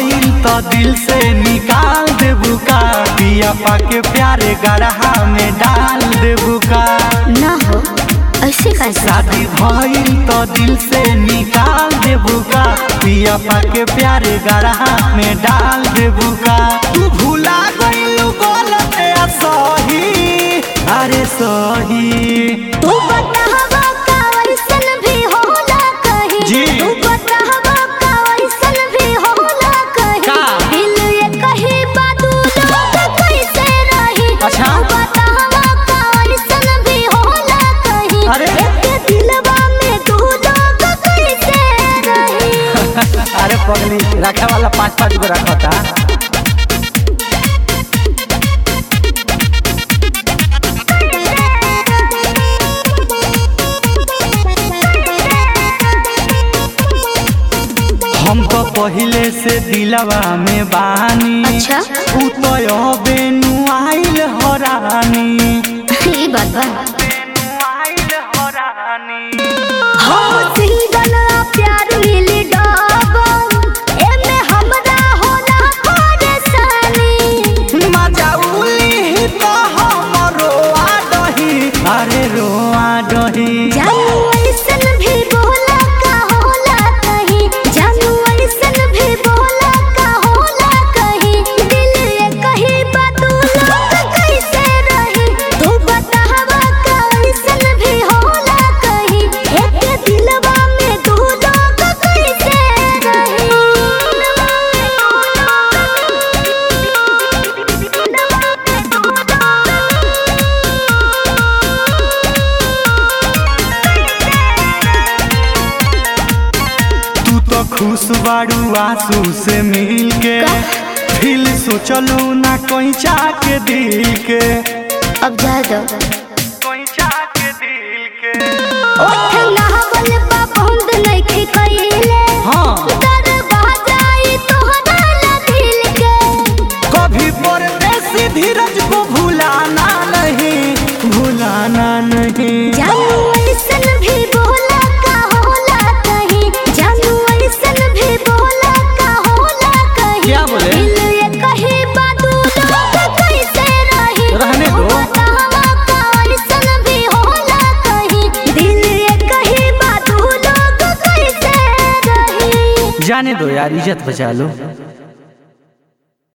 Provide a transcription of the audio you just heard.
भइल तो दिल से निकाल देबू का पिया पाके प्यारे गढ़ा में डाल देबू का ना हो ऐसे कैसे शादी भइल तो दिल से निकाल देबू का पिया पाके प्यारे गढ़ा में डाल देबू का तू भूला गइलू बोलते सही अरे सही तू बतावा का वैसन भी होला कहीं जी। तू बतावा का वैसन भी होला कहीं का? दिल ये कहीं बादू लोग कैसे रही अच्छा। तू बतावा का वैसन भी होला कहीं अरे। एक दिलवा में दू लोग कैसे रही अरे पगली रखे वाला पाँच पाँच गो रखता हम तो पहले से दिलवा में बानी अच्छा। उ तो अबे नुआइल हरानी ये बात बा नुआइल हरानी हम सिंगल आ प्यार मिली डबल एमे हमरा होला परेशानी मजा उली तो हम रोआ दही अरे रोआ दही जानू ऐसन भी बोला का होला कहीं जानू ऐसन भी बोला का होला कहीं दिल ये कहीं बातू लोग कैसे रही तू बतावा का ऐसन भी होला कहीं एक दिलवा में दू लोग कैसे तू तो खुश बाड़ू आंसू से मिल के फिल सोचलू ना कोई के दिल के अब जा दो कोई के दिल के ओठ नहावल बा बंद नइखे कइले हाँ दरवाजा ई तोहरा ला दिल के कभी परदेसी धीरज को भुलाना नहीं भुलाना नहीं जानू ऐसन भी बोला का होला कहीं जानू ऐसन भी बोला का होला कहीं क्या बोले? दिल ये कहीं बातू लोग कैसे रही रहने दो। बतावा का ऐसन भी होला कहीं दिल ये कहीं बातू लोग कैसे रही जाने दो यार इज्जत बचा लो